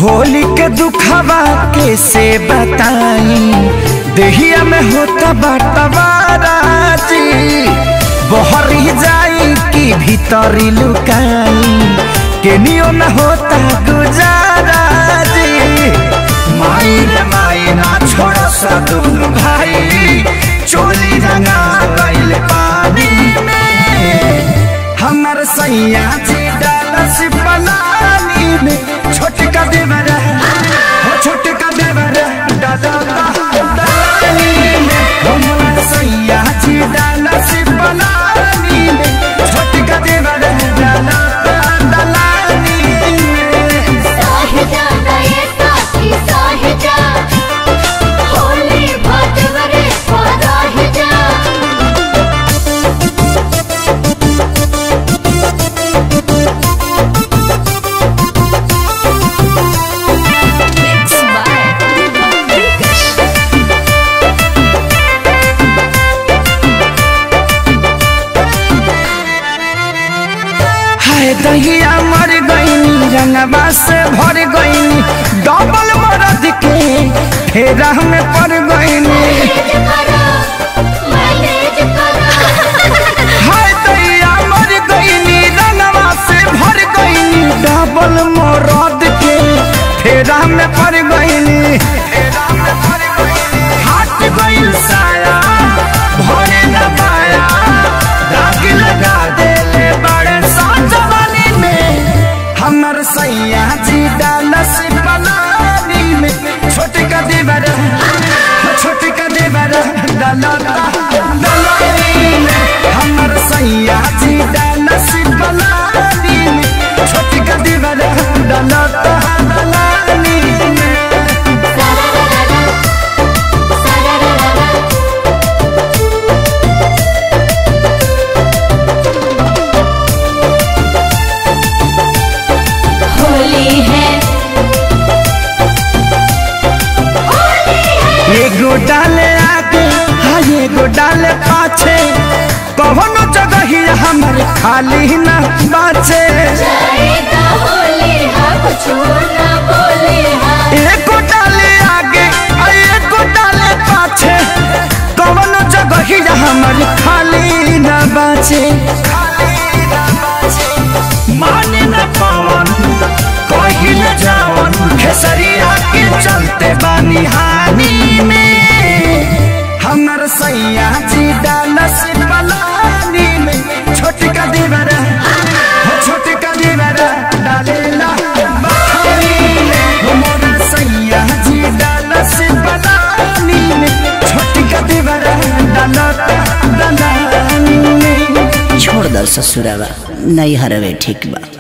होली के दुखवा कैसे बताई देहिया में होता बाटवाराजी बहरी जाई कि भीतरी लुकाई केनियो न होता गुजाराजी माई रे माई ना छोड़ सदुन भाई चोली रंगा गइल पानी में हमर सैया जी डालस पलानी में छोटका देवर हो छोटका देवर डाला पलानी में हमर सैया जी डालस पलानी में छोटका देवर डाला दलानी में साहिजा नये साथी साहिजा होली भटवरे पराहिजा हाय दहिया मर गईनी रंगवा से भर गईनी डबल मरद के फेरा में पड़ गईनी मैनेज करो हाय दहिया मर गईनी रंगवा से भर गईनी डबल मरद के फेरा में पड़ गईनी हट गईल साया भरे न पाया दाग लगा देले बड़े साजवानी में हमर सैया जी डालस पलानी में छोटका देवर छोटका देवर डाला दलानी में हमर सैया जी डालस पलानी में छोटका देवर डाला दलानी में होली है एगो डाले आगे हाँ एगो डाले पाछे कौनो जगह ही हमर खाली न बाचे जाएगा होली है कुछ ना बोले है एगो डाले आगे आ एगो डाले पाछे कौनो जगह ही हमर खाली न बाचे माने न पावन कही न जावन खेसरिया के चलते बानी हानि में हमर सैया जी डालस पलानी में छोटका देवर हो छोटका देवर डालेला बखानी में हमर सैया जी डालस पलानी में छोटका देवर डालता दलानी में छोड़ दल ससुरावा नहीं हरवे ठीक बा